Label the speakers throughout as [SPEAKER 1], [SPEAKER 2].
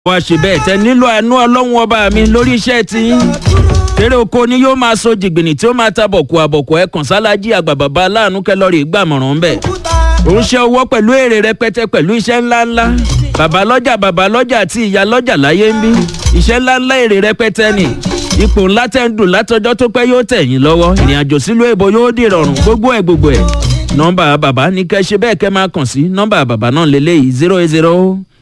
[SPEAKER 1] wá ṣe bẹ́ẹ̀ tẹ nílò àánú ọlọ́run ọba mi lórí iṣẹ́ tí kéré oko ni yóò máa so jìgbìnì tí ó máa ta bọ̀kù àbọ̀kù ẹ̀kan sálájí àgbà bàbá aláàánú kẹlọ́rì gbàmọ̀ràn bẹ́ẹ̀ ó ń ṣe owó pẹ̀lú èrè rẹpẹtẹ pẹ̀lú iṣẹ́ ńláńlá bàbá lọ́jà bàbá lọ́jà àti ìyá lọ́jà láyé ń bí iṣẹ́ ńláńlá èrè rẹpẹtẹ ni ipò ńlá tẹ́ ń dùn látọjọ́ tó pẹ́ yóò tẹ̀ yín lọ́wọ́ ìrìn àjò sílùú èbó yóò dìrọ̀rùn gbogbo ẹ̀ gbogbo ẹ̀ nọ́mbà bàbá ní kẹ́ ṣe bẹ́ẹ̀ kẹ́ máa kàn sí nọ́mbà bàbá náà lélẹ́yìí zero eight zero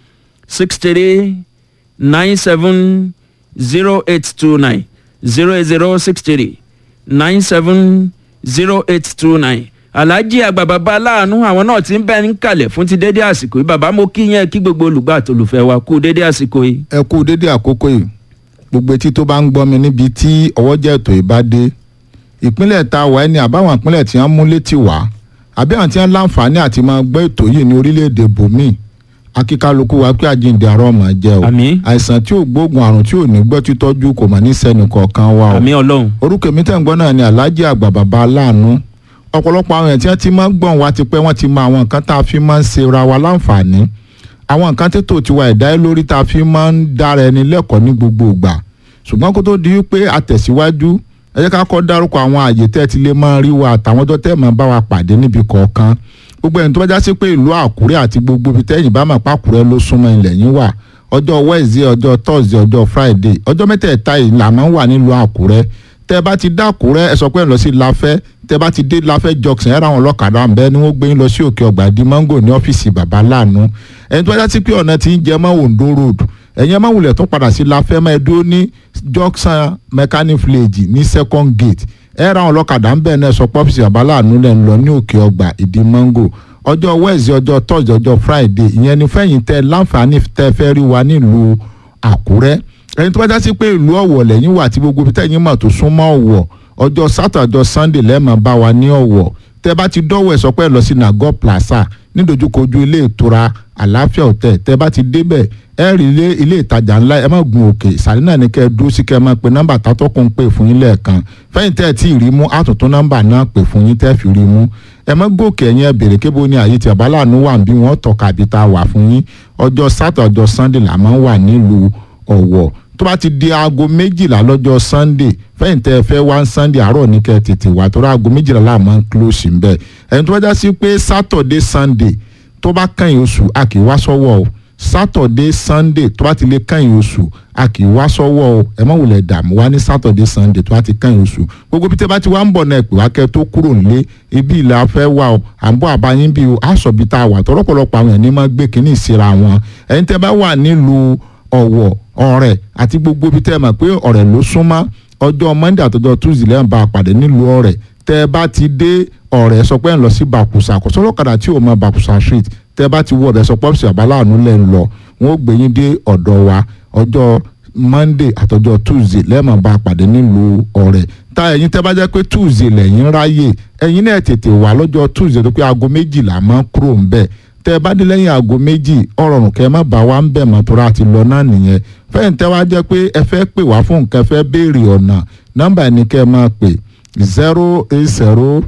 [SPEAKER 1] six three nine seven zero eight two nine zero eight zero six three nine seven zero eight two nine alhaji àgbà bàbá aláàánú àwọn náà ti ń bẹ ń kalẹ̀ fún ti dédé àsìkò yìí bàbá mo kí yẹn kí gbogbo olùgbà àtolùfẹ́ wa kú dédé àsìkò yìí.
[SPEAKER 2] ẹ kú dédé àkókò yìí gbogbo etí tó bá ń gbọ́ mi níbi tí ọwọ́jà ètò yìí bá dé ìpínlẹ̀ ta wà ẹni àbáwọn ìpínlẹ̀ tí wọ́n mú létí wá àbí àwọn tí wọ́n láǹfààní àti máa gbọ́ ètò yìí ní orílẹ̀-èdè bòmíì akíkálukú wa pé àjíǹde àrọ́ ọmọ jẹ́ o
[SPEAKER 1] Àmín.
[SPEAKER 2] àìsàn tí ò gbóògùn àrùn tí ò ní gbọ́ títọ́jú kò mà ní sẹ́nu kọ̀ọ̀kan wa o
[SPEAKER 1] àmì ọlọ́run
[SPEAKER 2] orúkọ mi tẹ̀ ń gbọ́ náà ni alhaji àgbà bàbá aláàánú ọ̀pọ̀lọpọ̀ àwọn èèyàn tí wọ́n ti máa ń gbọ̀n wa ti pẹ́ wọ́n ti mọ àwọn nǹkan tá a fi máa ń ṣe ra wa láǹfààní àwọn nǹkan tètò tiwa ẹ̀dá ẹ lórí tá a fi máa ń dára ẹni lẹ́kọ̀ọ́ ní gbogbo ìgbà ṣùgbọ́n kó tó di wípé a tẹ̀síwájú ẹ jẹ́ ká kọ́ dárúkọ àwọn àyè tẹ́ ẹ ti lè máa rí wa àtàwọn tó tẹ́ máa bá wa pàdé níbi kọ̀ọ̀kan gbogbo ẹni tó bá já sí pé ìlú àkúrẹ́ àti gbogbo ibi tẹ́yìn bá máa pàkúrẹ́ ló súnmọ́ ilẹ̀ yín wà ọjọ́ wednesday ọjọ́ thursday ọjọ́ friday ọjọ́ mẹ́tẹ̀ẹ̀ta yìí là máa ń wà nílùú àkúrẹ́ tẹ́ bá ti dá àkúrẹ́ ẹ sọ pé ẹ lọ sí láfẹ́ tẹ́ bá ti dé láfẹ́ junction ẹ ra àwọn ọlọ́kadà ń bẹ ni wọ́n gbé yín lọ sí òkè ọgbà di mango ní ọ́fíìsì bàbá láàánú ẹni tó bá já sí pé ọ̀nà ti ń jẹ mọ́ ondo road ẹ̀yin ẹ má wulẹ̀ tó padà sí láfẹ́ máa dúró ní junction mechanic village ní second gate ẹ ra àwọn ọlọ́kadà ń bẹ̀ náà sọ pé ọ́fíìsì bàbá láàánú lẹ̀ ń lọ ní òkè ọgbà ìdí mango ọjọ́ wednesday ọjọ́ thursday ọjọ́ friday ìyẹn ni fẹ́yìn tẹ láǹfààní tẹ fẹ́ rí wa nílùú àkúrẹ́ ẹni tó bá já sí pé ìlú ọ̀wọ̀ lẹ́yìn wà tí gbogbo ibi tẹ́yìn mọ̀ tó súnmọ́ ọ̀wọ̀ ọjọ́ saturday ọjọ́ sunday lẹ́ẹ̀mọ̀ bá wa ní ọ̀wọ̀ tẹ bá ti dọ́wọ́ ẹ̀ sọ pé ẹ lọ sí nago plaza nídojúkojú ilé ìtura àlàáfíà hotel tẹ bá ti débẹ̀ ẹ rí ilé ilé ìtajà ńlá ẹ má gun òkè ìsàlẹ̀ náà ní kẹ́ ẹ dúró sí kẹ́ ẹ máa pe nọ́mbà tátọ́kùn pè fún yín lẹ́ẹ̀kan fẹ́yìn tẹ́ ẹ tí ì rí mú àtúntún nọ́mbà náà pè fún yín tẹ́ ẹ fi rí mú ẹ má gòkè ẹ̀yìn ẹ bèrè kébó ní àyè tí àbáláàánú wà ń bí wọ́n tọ̀ka àbí tá a wà fún yín ọjọ́ sátọ̀ ọjọ́ sunday là máa ń wà nílùú ọ̀wọ̀ tó bá ti di aago méjìlá lọ́jọ́ sunday fẹ́yìn tẹ́ ẹ fẹ́ wá sunday àárọ̀ ní kẹ́ ẹ tètè wá tó rà aago méjìlá là máa ń close ń bẹ̀ ẹni tó bá já sí pé saturday sunday tó bá kàn yín oṣù a kì í wá sọ́wọ́ o saturday sunday tó bá ti lè kàn yín oṣù a kì í wá sọ́wọ́ o ẹ má wulẹ̀ dààmú wá ní saturday sunday tó bá ti kàn yín oṣù gbogbo bí tẹ́ bá ti wá ń bọ̀ náà pè wá kẹ́ tó kúrò nílé ibi ìlà fẹ́ wà o à ń bọ̀ àbáyín bí o aṣọ bí tá a wà tọ́lọ́pọ̀lọpọ̀ àwọn ẹni máa gbé kínní ìsira wọn ẹni tẹ́ bá wà nílùú ọ̀wọ̀ ọ̀rẹ́ àti gbogbo bí tẹ́ mọ̀ pé ọ̀rẹ́ ló súnmọ́ ọjọ́ monday àtọjọ́ tuesday lẹ́yìn bá a pàdé nílùú ọ̀rẹ́ tẹ́ bá ti dé ọ̀rẹ́ sọ pé ń lọ sí bàkùsà kò sọ́lọ́kadà tí ò mọ bàkùsà street tẹ́ bá ti wọ ọ̀rẹ́ sọ pọ́ọ̀sì àbáláàánú lẹ́ ń lọ wọn ó gbé yín dé ọ̀dọ̀ wa ọjọ́ monday àtọjọ́ tuesday lẹ́ẹ̀mọ̀ bá a pàdé nílùú ọ̀rẹ́ ta ẹ̀yin tẹ́ bá jẹ́ pé tuesday lẹ́yìn ráyè ẹ̀yin náà tètè wá lọ́jọ́ tuesday tó pé aago méjìlá máa ń kúrò ń bẹ̀ tẹ́ bá dé lẹ́yìn aago méjì ọ̀rọ̀rùn kẹ́ má bá wa ń bẹ̀ mọ́ tó ra ti lọ náà nìyẹn fẹ́yìn tẹ́ wá jẹ́ pé ẹ fẹ́ pè wá fún nǹkan fẹ́ béèrè ọ̀nà nọ́mbà ẹni kẹ́ máa pè zero eight zero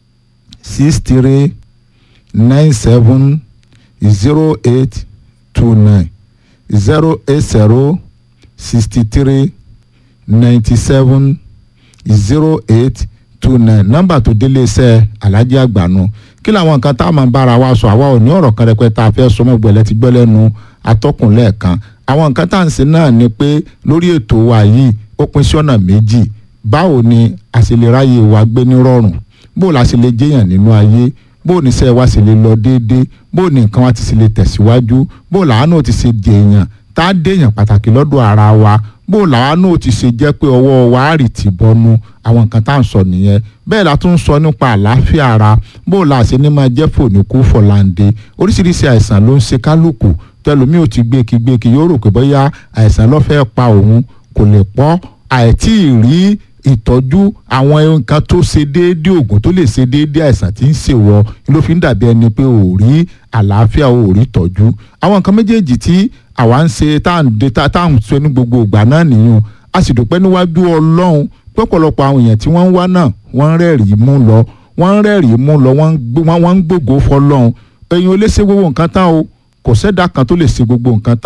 [SPEAKER 2] six three nine seven zero eight two nine zero eight zero sixty three ninety seven zero eight two nine nọ́mbà tó délé iṣẹ́ alájí àgbànú kí làwọn nǹkan tá a máa bára wa sọ àwa ò ní ọ̀rọ̀ kan rẹpẹtẹ tá a fẹ́ sọ mọ́ gbẹ̀lẹ́ ti gbọ́ lẹ́nu atọ́kùn lẹ́ẹ̀kan àwọn nǹkan tá à ń ṣe náà ni pé lórí ètò wa yìí ó pín sí ọ̀nà méjì báwo ni a ṣe lè ráyè wa gbé ní rọrùn bó la ṣe lè jẹ́yàn nínú ayé bó ní iṣẹ́ wa ṣe lè lọ déédéé bó ní nǹkan wa ti ṣe lè tẹ̀síwájú bó làánú ti ṣe dèèyàn tá a dèèyàn pàtàkì lọ́dọ̀ ara wa bó làánú ti ṣe jẹ́ pé ọwọ́ wa á rì tì bọnu àwọn nǹkan tá à ń sọ nìyẹn bẹ́ẹ̀ la tún ń sọ nípa àlàáfíà ara bó la ṣe ní máa jẹ́ fòníkú fọ̀láǹde oríṣiríṣi àìsàn ló ń ṣe kálukú tẹlomi ò ti gbékigbéki yóò rò pé bóyá àìsàn ló fẹ́ pa òun kò lè pọ́ àìtí rí ìtọ́jú àwọn nǹkan tó ṣe déédéé oògùn tó lè ṣe déédéé àìsàn tí ń ṣèwọ ló fi ń dàbí ẹni pé ò rí àlàáfíà ò rí tọ́jú àwọn nǹkan méjèèjì tí àwa ń ṣe tá à ń de tá à ń ṣe ní gbogbo ìgbà náà nìyẹn a sì dúpẹ́ níwájú ọlọ́run pọ̀pọ̀lọpọ̀ àwọn èèyàn tí wọ́n ń wá náà wọ́n ń rẹ́rìí mú lọ wọ́n ń rẹ́rìí mú lọ wọ́n ń gbògo fọlọ́run ẹ̀yin ò lè ṣe gbogbo nǹkan tán o kò sẹ́dá kan tó lè ṣe gbogbo nǹkan tán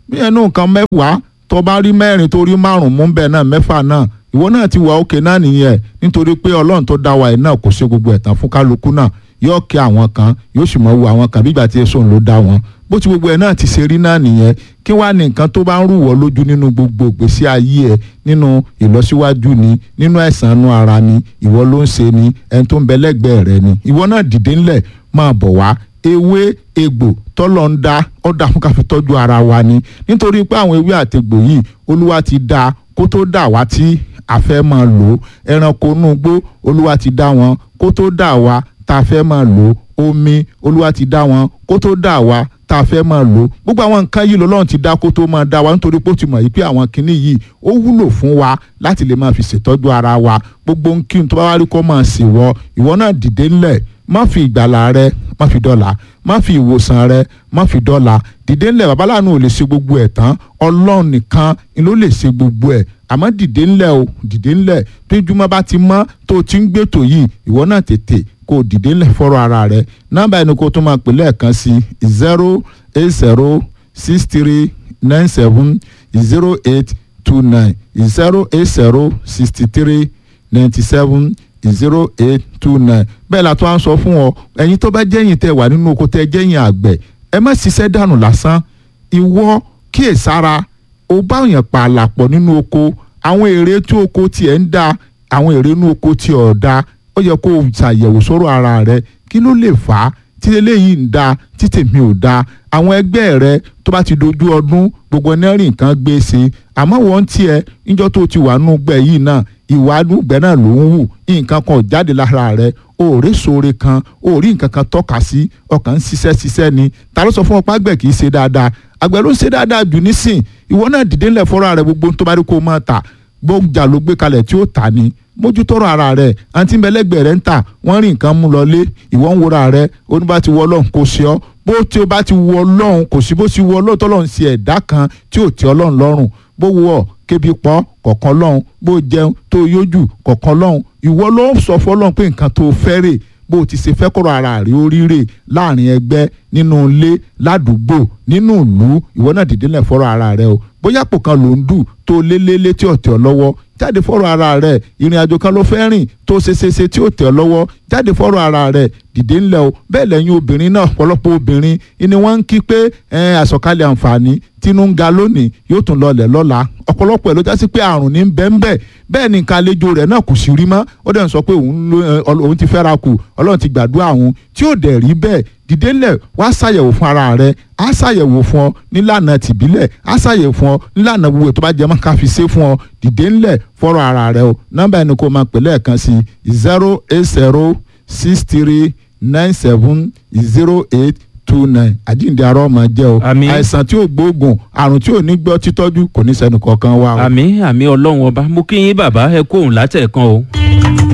[SPEAKER 2] bí ẹnu nǹkan mẹ́wàá tó bá rí mẹ́rin tó rí márùn-ún mú bẹ́ẹ̀ náà mẹ́fà náà ìwọ náà ti wà òkè náà nìyẹn nítorí pé ọlọ́run tó dá wa yìí náà kò ṣe gbogbo ẹ̀tàn fún kálukú náà yóò kí àwọn kan yóò sì mọ̀ wo àwọn kan bí ìgbà tí èso ló dá wọn bó ti gbogbo ẹ̀ náà ti ṣe rí náà nìyẹn kí wàá ní nǹkan tó bá ń rúwọ́ lójú nínú gbogbo ìgbésí ayé ẹ̀ nínú ìlọsíwájú ni nínú ẹ̀sán inú ara ni ìwọ ló ń ṣe ni ẹni tó ń bẹ lẹ́gbẹ̀ẹ́ rẹ ni ìwọ náà dìde ńlẹ̀ máa bọ̀ wá ewé egbò tọ́lọ̀ ń dá ọ̀dà fún ká fi tọ́jú ara wa ni nítorí pé àwọn ewé àtegbò yìí olúwa ti dá kó tó dà wá tí a fẹ́ máa lò ó ẹranko inú igbó olúwa ti dá wọn kó tó dà wá tá a fẹ́ máa lò ó omi olúwa ti dá wọn kó tó dà wá tá a fẹ́ máa lò ó gbogbo àwọn nǹkan yìí lọ́lọ́run ti dá kó tó máa dá wa nítorí pé ó ti mọ̀ yìí pé àwọn kinní yìí ó wúlò fún wa láti lè máa fi ṣètọ́jú ara wa gbogbo nkí tó bá wá rí kó máa ṣèwọ ìwọ náà dìde ńlẹ̀ má fi ìgbàlà rẹ má fi dọ́là má fi ìwòsàn rẹ má fi dọ́là dìde ńlẹ̀ babaláàánú ò lè ṣe gbogbo ẹ̀ tán ọlọ́run nìkan ni ló lè ṣe gbogbo ẹ̀ àmọ́ dìde ńlẹ̀ o dìde ńlẹ̀ tó ìjùmọ̀ bá ti mọ́ tó o ti ń gbètò yìí ìwọ náà tètè kó o dìde ńlẹ̀ fọ́rọ̀ ara rẹ nọ́mbà ẹni kó o tún máa pè lẹ́ẹ̀kan sí zero eight zero six three nine seven zero eight two nine zero eight zero sixty three ninety seven zero eight two nine bẹ́ẹ̀ la tó à ń sọ fún ọ ẹ̀yin tó bá jẹ́yìn tẹ́ wà nínú oko tẹ́ jẹ́yìn àgbẹ̀ ẹ má ṣiṣẹ́ dànù lásán ìwọ kíyèsára o bá yàn pààlà pọ̀ nínú oko àwọn èrè tí oko tiẹ̀ ń da àwọn èrè inú oko tí ò da ó yẹ kó o ṣàyẹ̀wò sọ̀rọ̀ ara rẹ kí ló lè fà á tí eléyìí ń da tí tèmi ò da àwọn ẹgbẹ́ rẹ tó bá ti dojú ọdún gbogbo ẹni rí nǹkan gbé ṣe àmọ́ wọ́n tiẹ̀ níjọ́ tó ti wà nù gbẹ̀ yìí náà ìwà àdúgbẹ́ náà ló ń wù nǹkan kan ò jáde lára rẹ o ò rí sóore kan o ò rí nǹkan kan tọ́ka sí ọkàn ń ṣiṣẹ́ ṣiṣẹ́ ni ta ló sọ fún ọ pé àgbẹ̀ kì í ṣe dáadáa àgbẹ̀ ló ń ṣe dáadáa jù nísìn ìwọ náà dìde ńlẹ̀ fọ́ra rẹ gbogbo tó bá rí kó o máa tà gbọ́njà ló gbé kalẹ̀ tí ó tà ní mójútọ́rọ̀ ara rẹ̀ àǹtí mbẹ́lẹ́gbẹ̀ẹ́ rẹ̀ ń tà wọ́n rí nǹkan mú lọlé ìwọ ń wora rẹ̀ oníbà ti wọ ọlọ́run kò sí ọ bó tí o bá ti wọ ọlọ́run kò sí bó ti wọ ọlọ́run tọ́lọ́run sí ẹ̀dá kan tí ò tí ọlọ́run lọ́rùn bó wọ ọ kébi pọ́ kọ̀ọ̀kan lọ́hùn bó jẹun tó yójú kọ̀ọ̀kan lọ́hùn ìwọ ló sọ fọlọ́run pé nǹkan tó fẹ́ rè bó o ti ṣe fẹ́ kọ́rọ̀ ara rí oríire láàrin ẹgbẹ́ nínú ilé ládùúgbò nínú ìlú ìwọ náà dìde lẹ̀ fọ́rọ̀ ara rẹ o bóyá pò kan ló ń dù tó lélẹ́lẹ́ tí ò tẹ̀ ọ́ lọ́wọ́ jáde fọ́rọ̀ ara rẹ ìrìn àjò kan ló fẹ́ rìn tó ṣeṣeṣe tí ò tẹ̀ ọ́ lọ́wọ́ jáde fọ́rọ̀ ara rẹ dìde ńlẹ̀ o bẹ́ẹ̀ lẹ́yìn obìnrin náà ọ̀pọ̀lọpọ̀ obìnrin ni wọ́n ń kí pé àsọ̀kalẹ̀ àǹfààní tínú ń ga lónìí yóò tún lọlẹ̀ lọ́la ọ̀pọ̀lọpọ̀ ẹ̀ ló já sí pé àrùn ní bẹ́ńbẹ́ bẹ́ẹ̀ ni nǹkan àlejò rẹ̀ náà kò sí rí mọ́ ó dẹ̀ ń sọ pé òun ti fẹ́ra kù ọlọ́run ti gbàdúrà òun tí ò dẹ̀ rí bẹ́ẹ̀ dìde ńlẹ̀ wá ṣàyẹ̀wò fún ara rẹ̀ á ṣàyẹ̀wò fún ọ nílànà tìbílẹ̀ á ṣàyẹ̀wò fún ọ nílànà gbogbo tó bá jẹ́ mọ́ ká fi ṣe fún ọ dìde ńlẹ̀ fọ́rọ̀ ara rẹ̀ o nọ́mbà ẹni kó máa pè lẹ́ẹ̀kan sí zero eight zero six three nine seven zero eight two nine àjíǹde arọ ọmọ jẹ o
[SPEAKER 1] Àmín.
[SPEAKER 2] àìsàn tí ò gbóògùn àrùn tí ò ní gbọ́ títọ́jú kò ní sẹ́nu kankan wá o.
[SPEAKER 1] àmì àmì ọlọ́run ọba mo kí yín bàbá ẹ kóhùn látẹ̀kan o.